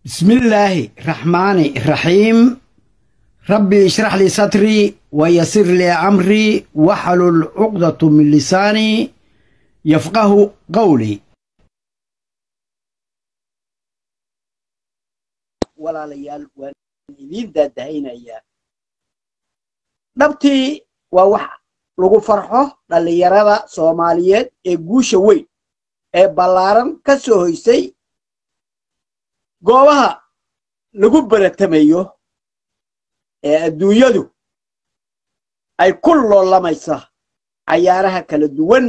بسم الله الرحمن الرحيم ربي اشرح لي صدري ويسر لي أمري واحلل عقدة من لساني يفقه قولي walaalayaal waan idiin daadahaynayaa dhabtii waa wax lagu farxo dhallinyarada soomaaliyeed ee guusha weyn ee ballaaran ka soo hoysay goobaha lagu baratamayo ee adduunyadu ay ku loolamaysa cayaaraha kala duwan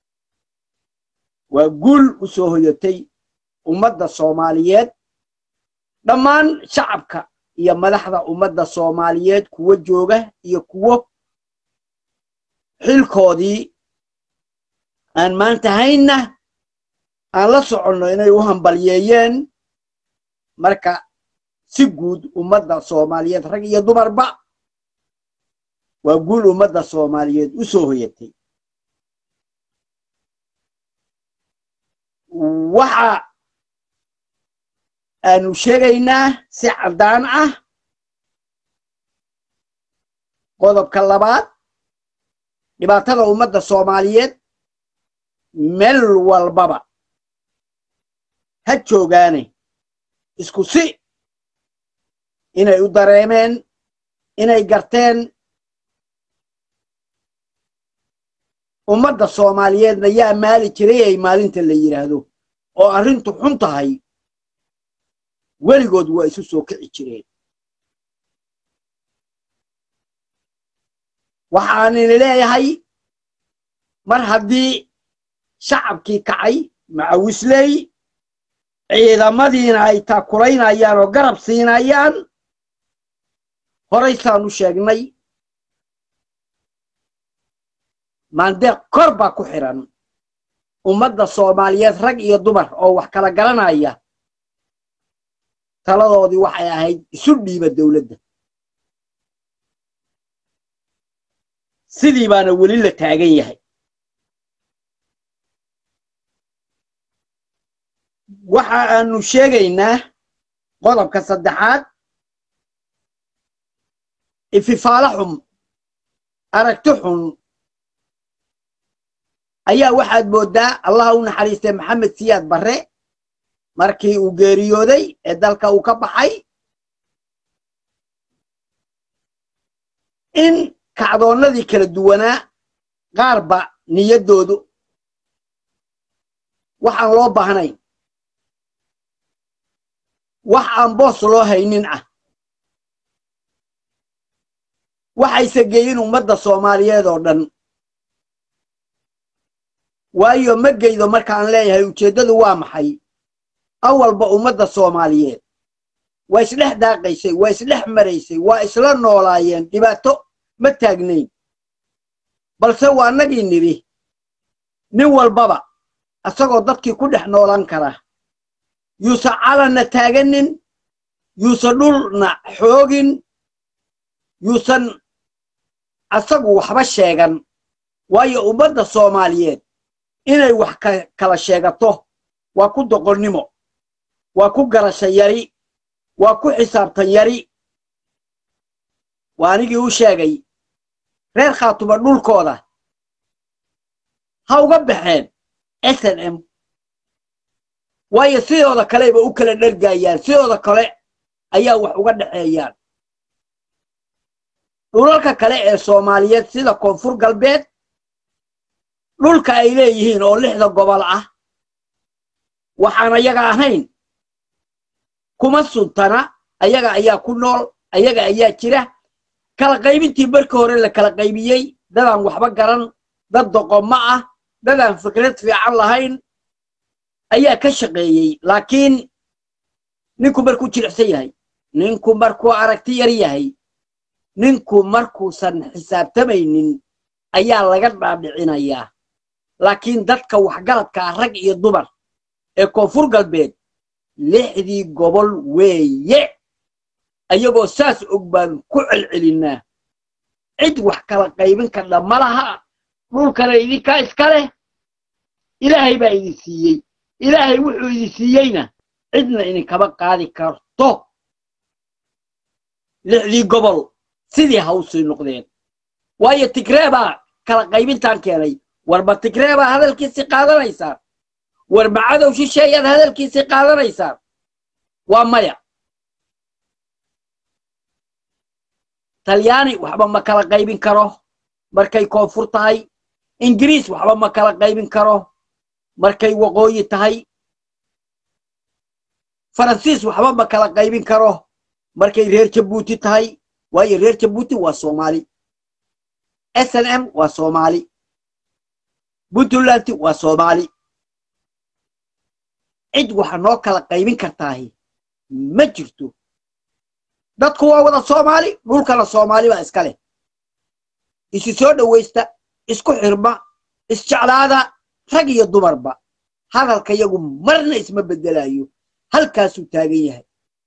waa guul u soo hoyatay ummadda soomaaliyeed dhammaan shacabka iyo madaxda ummadda soomaaliyeed kuwo jooga iyo kuwo xilkoodii aan maanta haynna aan la soconno inay u hambalyeeyeen marka si guud ummadda soomaaliyeed rag iyo dumarba waa guul ummadda soomaaliyeed u soo hoyatay waxa aanu sheegaynaa si caddaan ah qodobka labaad dhibaatada ummadda soomaaliyeed meel walbaba ha joogaane isku si inay u dareemeen inay garteen ummadda soomaaliyeedna yaa maali jiray ay maalinta la yidhaahdo oo arrintu xun tahay weligood waa isu soo kici jireen waxaanini leeyahay mar haddii shacabkii kacay macawisley ciidamadiina ay taakulaynayaan oo garab siinayaan horaysaanu sheegnay maandeeq kor baa ku xidhan ummadda soomaaliyeed rag iyo dumar oo wax kala garanaya taladoodii waxay ahayd isu dhiiba dowladda sidii baana weli la taagan yahay waxa aanu sheegaynaa qodobka saddexaad ififaalo xum aragti xun ayaa waxaad mooddaa allaha u naxariistay maxamed siyaad barre markii uu geeriyooday ee dalka uu ka baxay in kacdoonnadii kala duwanaa qaarba niyaddoodu waxaan loo baahnayn wax aan boos loo haynin ah waxayse geeyin ummadda soomaaliyeed oo dhan waayo ma geydo markaan leeyahay ujeeddadu waa maxay awalba ummadda soomaaliyeed waa isdhex daaqaysay waa isdhex maraysay waa isla noolaayeen dhibaato ma taagnayn balse waa nagii nidhi nin walbaba asagoo dadkii ku dhex noolan kara yuusan calanna taaganin yuusan dhulna xoogin yuusan asagu waxba sheegan waayo ummadda soomaaliyeed inay wax kala sheegato waa ku doqonnimo waa ku garasha yari waa ku xisaabtan yari waa anigii u sheegay reer khaatuma dhulkooda ha uga baxeen s n m waayo sidooda kaleba u kala dhergaayaan sidooda kale ayaa wax uga dhexeeyaan dhulalka kale ee soomaaliyeed sida koonfur galbeed dhulka ay leeyihiin oo lixda gobol ah waxaan ayaga ahayn kuma suntana ayaga ayaa ku nool ayaga ayaa jira kala qaybintii markii hore la kala qaybiyey dadaan waxba garan dad doqommo ah dadaan fikrad fiican lahayn ayaa ka shaqeeyey laakiin ninku markuu jilicsan yahay ninku markuu aragti yar yahay ninku markuusan xisaabtamaynin ayaa laga dhaadhicinayaa laakiin dadka waxgaradka ah rag iyo dumar ee koonfur galbeed lixdii gobol weeye ayagoo saas og baan ku celcelinnaa cid wax kala qaybin kardha ma laha dhulkana idinkaa iska leh ilaahay baa idin siiyey ilaahay wuxuu idin siiyeyna cidna idinkama qaadi karto lixdii gobol sidii hawsii noqdeen waayo tigree baa kala qaybintaan keenay warba tigree baa hadalkiisii qaadanaysaan war macadow shisheeyaad hadalkiisii qaadanaysaan waa maya talyaani waxba ma kala qaybin karo markay koonfur tahay ingiriis waxba ma kala qaybin karo markay waqooyi tahay faransiis waxba ma kala qaybin karo markay reer jabuuti tahay waayo reer jabuuti waa soomaali s n m waa soomaali puntland waa soomaali cid waxa noo kala qaybin kartaahi ma jirto dadku waa wada soomaali dhulkana soomaali baa iska leh isu soo dhowaysta isku xirma isjeclaada rag iyo dumarba hadalka yagu marna isma beddelayo halkaasuu taagan yahay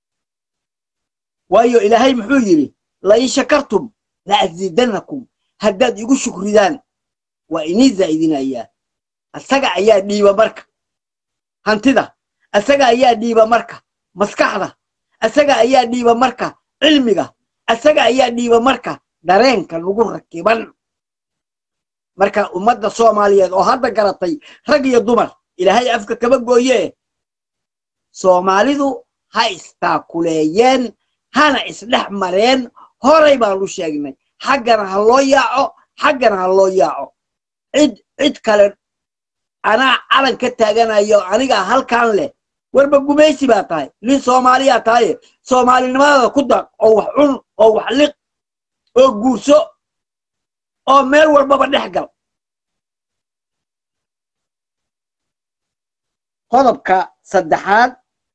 waayo ilaahay muxuu yidhi lain shakartum la asiidannakum haddaad igu shukridaan waa inii zaa'idinayaa asaga ayaa dhiiba marka hantida asaga ayaa dhiiba marka maskaxda asaga ayaa dhiiba marka cilmiga asaga ayaa dhiiba marka dareenka lagu rakiban marka ummadda soomaaliyeed oo hadda garatay rag iyo dumar ilaahay afka kama gooyee soomaalidu ha istaakuleeyeen hana isdhex mareen horay baanu sheegnay xaggana ha loo yaaco xaggana ha loo yaaco cid cid kale anaa calan ka taaganayo anigaa halkan leh warba gumaysi baa tahay nin soomaaliyaa tahaye soomaalinimadaada ku daaq oo wax cun oo wax liq oo guurso oo meel walbaba dhex gal qodobka saddexaad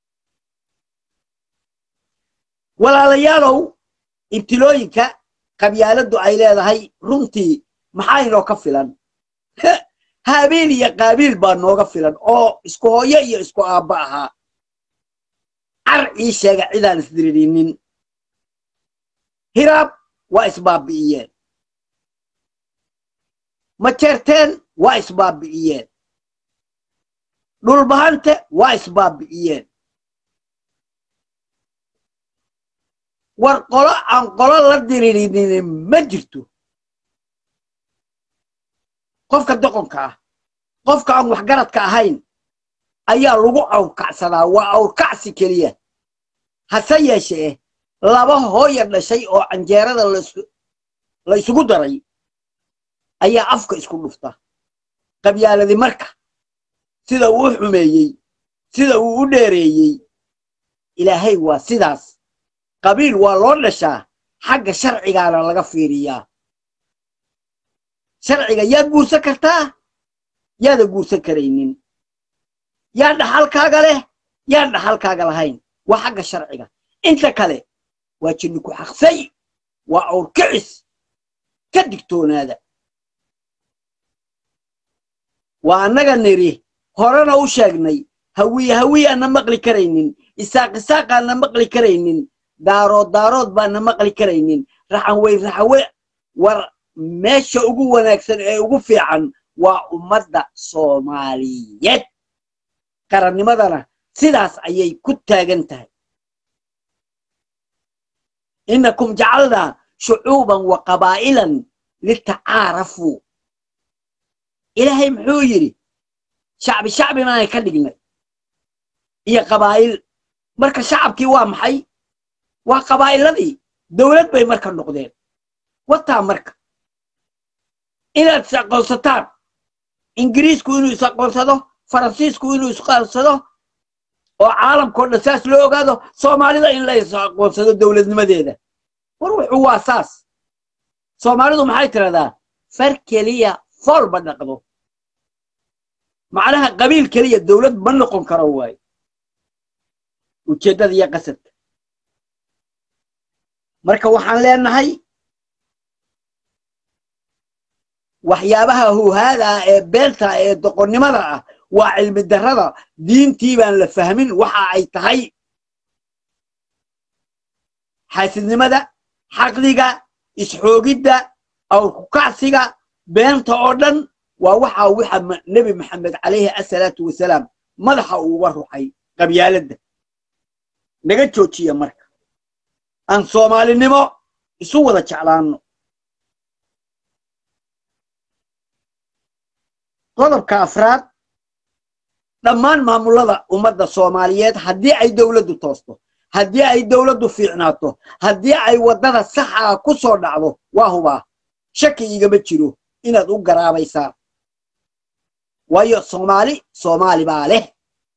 walaalayaalow ibtilooyinka qabyaaladdu ay leedahay runtii maxaa inoo ka filan haabiil iyo qaabiil baa nooga filan oo isku hooyo iyo isku aabba ahaa car ii sheega cidaan isdiririnin hiraab waa isbaabi'iyeen majeerteen waa isbaabi'iyeen dhulbahante waa isbaabi'iyeen war qolo aan qolo la diririnin ma jirto qofka doqonka ah qofka aan waxgaradka ahayn ayaa lagu awrkacsadaa waa awrkacsi keliya hase yeeshee laba hooya dhashay oo canjeerada la isugu daray ayaa afka isku dhufta qabyaaladi marka sida uu u xumeeyey sida uu u dheereeyey ilaahay waa sidaas qabiil waa loo dhashaa xagga sharcigaana laga fiiriyaa sharciga yaad guursan kartaa yaada guursan karaynin yaa dhaxalkaaga leh yaan dhaxalkaaga lahayn waa xagga sharciga inta kale waa jinni ku xaqsay waa awrkicis ka digtoonaada waa annaga niri horena u sheegnay hawiye hawiye aanna maqli karaynin isaaq isaaq aanna maqli karaynin daarood daarood baana maqli karaynin raxanwey raxanwe war meesha ugu wanaagsan ee ugu fiican waa ummadda soomaaliyeed qarannimadana sidaas ayay ku taagan tahay innakum jacalnaa shucuuban wa qabaa'ilan litacaarafuu ilaahay muxuu yidhi shacbi shacbi maanay ka dhignay iyo qabaa'il marka shacabkii waa maxay waa qabaa'iladii dowlad bay marka noqdeen wataa marka inaad is aqoonsataan ingiriisku inuu is aqoonsado faransiisku inuu is aqoonsado oo caalamkao dhan saas loo ogaado soomaalida in la is aqoonsado dowladnimadeeda war wuxuu waa saas soomaalidu maxay tidhahdaa far keliya fool ma dhaqdo macnaha qabiil keliya dowlad ma noqon karo waayo ujeeddada iyo qasadka marka waxaan leenahay waxyaabaha huhaada ah ee beenta ee doqonnimada ah waa cilmi darrada diintii baan la fahmin waxa ay tahay xaasidnimada xaqdiga isxoogidda awrkukacsiga beenta oo dhan waa waxa waxa nebi maxamed calayhi asalaatu wasalaam madaxa uuga ruxay qabyaaladda naga joojiya marka aan soomaalinimo isu wada jeclaanno qodobka afraad dhammaan maamullada ummadda soomaaliyeed haddii ay dowladdu toosto haddii ay dowladdu fiicnaato haddii ay waddada saxaa ku soo dhacdo waa hubaa shaki igama jiro inaad u garaabaysaan waayo soomaali soomaali baa leh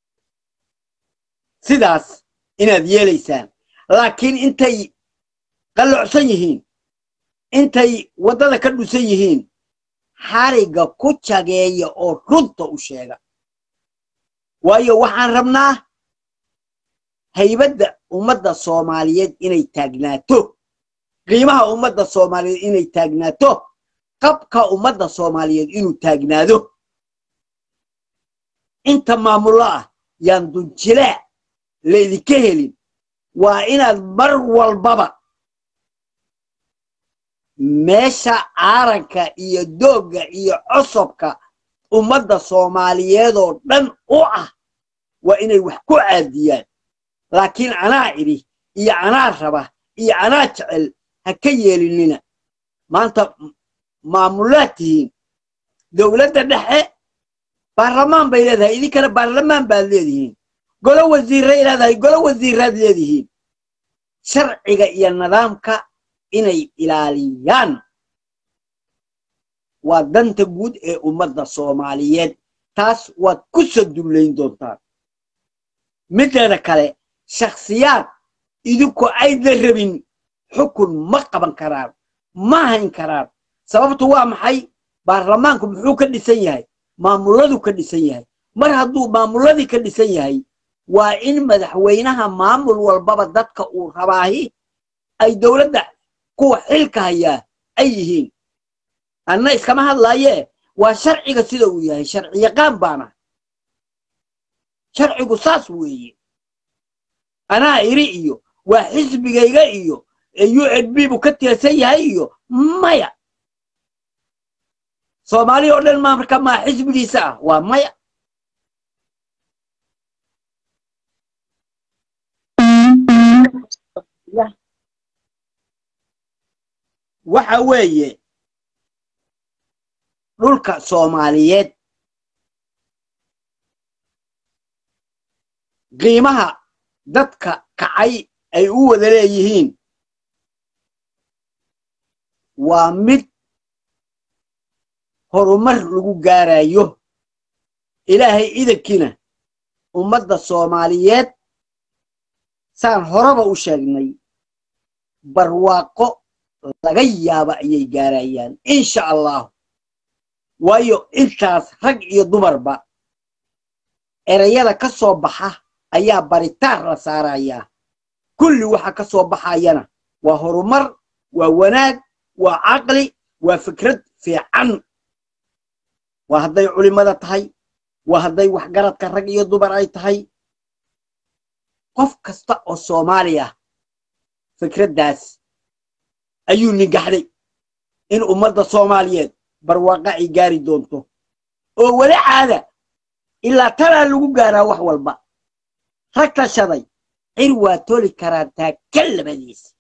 sidaas inaad yeelaysaan laakiin intay qallocsan yihiin intay waddada ka dhusan yihiin xarigga ku jageeya oo runta u sheega waayo waxaan rabnaa haybadda ummadda soomaaliyeed inay taagnaato qiimaha ummadda soomaaliyeed inay taagnaato qabka ummadda soomaaliyeed inuu taagnaado inta maamullo ah yaan dunjilaac laydinka helin waa inaad mar walbaba meesha caaranka iyo doogga iyo cosobka ummadda soomaaliyeedoo dhan u ah waa inay wax ku caadiyaan laakiin anaa idhi iyo anaa raba iyo anaa jecel ha ka yeelinina maanta maamullaad tihiin dowladda dhexe baarlamaan bay leedahay idinkana baarlamaan baad leedihiin golo wasiirray leedahay golo wasiirraad leedihiin sharciga iyo nidaamka inay ilaaliyaan waa danta guud ee ummadda soomaaliyeed taas waad ku sadullayn doontaan mideeda kale shakhsiyaad idinku ayda rabin xukun ma qaban karaan ma hayn karaan sababtu waa maxay baarlamaanku muxuu ka dhisan yahay maamulladu ka dhisan yahay mar hadduu maamulladii ka dhisan yahay waa in madaxweynaha maamul walbaba dadka uu rabaahi ay dowladda kuwa xilka hayaa ay yihiin anna iskama hadlaayee waa sharciga sida uu yahay sharci yaqaan baana sharcigu saas weeye anaa iri iyo waa xisbigayga iyo u n b buu ka tirsan yahay iyo maya soomaali oo dhan maa marka maa xisbigiisa ah waa maya waxa weeye dhulka soomaaliyeed qiimaha dadka kacay ay u wada leeyihiin waa mid horumar lagu gaarayo ilaahay idankiina ummadda soomaaliyeed saan horeba u sheegnay barwaaqo laga yaaba ayay gaarayaan insha allahu waayo intaas rag iyo dumarba erayada ka soo baxa ayaa baritaar la saarayaa kulli waxa ka soo baxayana waa horumar waa wanaag waa caqli waa fikrad fiican waa hadday culimmada tahay waa hadday waxgaradka rag iyo dumar ay tahay qof kasta oo soomaali ah fikraddaas ayuu ningaxday in ummadda soomaaliyeed barwaaqa ay gaari doonto oo weli caada ilaa tanaa lagu gaaraa wax walba rag tashaday cir waa toli karaa taaka labadiisa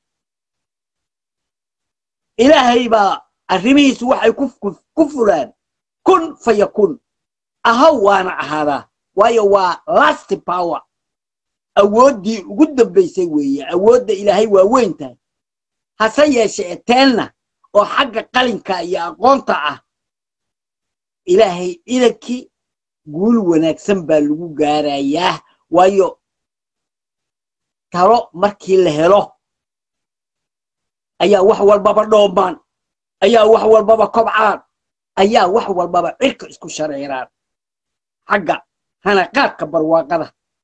ilaahay baa arrimihiisu waxay ku fulaan kun fayakun ahaw waana ahaadaa waayo waa last power awooddii ugu dambaysay weeye awoodda ilaahay waa weyn tahay hase yeeshe eteenna oo xagga qalinka iyo aqoonta ah ilaahay idankii guul wanaagsan baa lagu gaarayaa waayo talo markii la helo ayaa wax walbaba dhoomaan ayaa wax walbaba kobcaan ayaa wax walbaba cirka isku shareeraan xagga hanaqaadka barwaaqada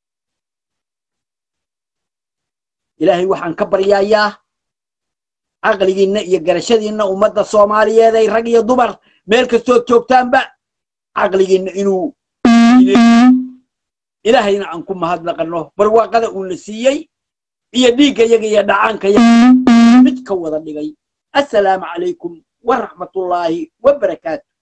ilaahay waxaan ka baryayaa caqligiinna iyo garashadiinna ummadda soomaaliyeed ay rag iyo dumar meel kastood joogtaanba caqligiinna inuu ilaahayna aan ku mahadnaqanno barwaaqada uuna siiyey iyo dhiigga yaga iyo dhacaanka yaga mid ka wada dhigay assalaamu calaykum waraxmatullaahi wabarakaatu